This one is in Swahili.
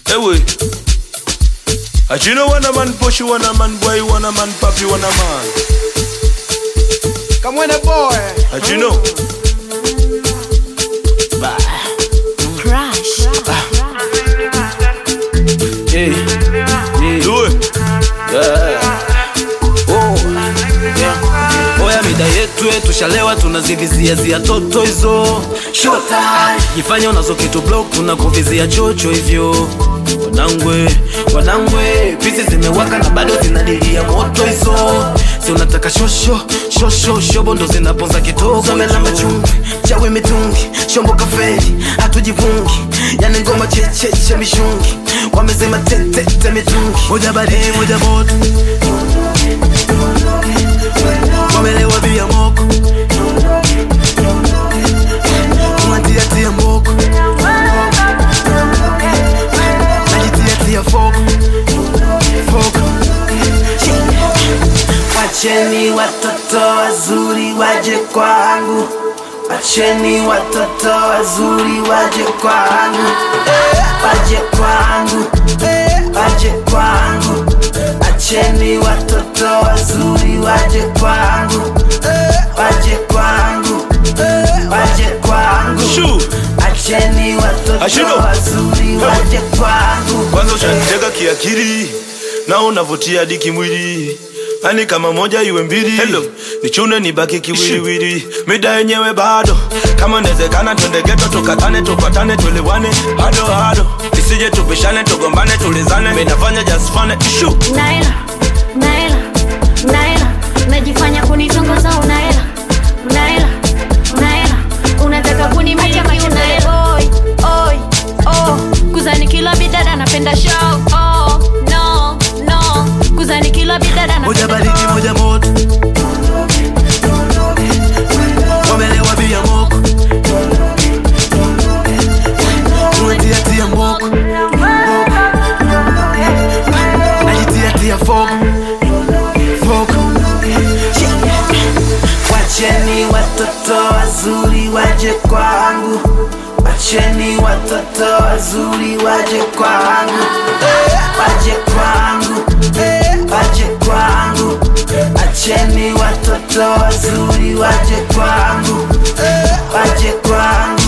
Ewe. As you know, one a man push, one a man boy, one a man papi, one a man. Come on, boy. As you know. Crash. Yeah, yeah, Do it. oh, yeah. Oya mida yetu eh, tushalewa tunazivizia zia toto hizo Showtime. jifanya unazo kitu block tunakuvizia chocho hivyo wanangwe wanangwe pisi zimewaka na bado zinadilia moto hizo si unataka shosho shosho shobo ndo zinaponza kitoko zomelamba chumvi chawe mitungi shombo kafeli hatujivungi yani ngoma checheche mishungi wamezema tetete mitungi moja baridi moja moto wamelewa bia moko unatiatia mboko najitiatia foko foko wacheni watoto wazuri waje kwangu wacheni watoto wazuri waje kwangu waje kwangu waje kwangu acheni watoto wazuri waje kwangu waje kwangu waje kwangu Shoo. acheni watoto Ashido. wazuri waje kwangu Kwanza ushaniteka kiakili na unavutia hadi kimwili ani kama moja iwe mbili Hello. nichune nibaki kiwiliwili mida yenyewe bado kama nezekana twende geto tukatane tupatane tuelewane hado hado isije tupishane tugombane tulizane minafanya just fun ishu Naela, Naela, Naela, unajifanya kunitongoza unaela, unaela, unaela, unataka kunimiliki unaela. Oi, oi, oh, kuzani kila bidada napenda show. Oh, no, no, kuzani kila bidada moja napenda baridi moja moto wamelewa bia moko unatiatia mboko najitiatia foko foko wacheni watoto wazuri waje kwangu wacheni watoto wazuri waje kwangu waje kwangu waje kwangu acheni watoto wazuri waje kwangu waje kwangu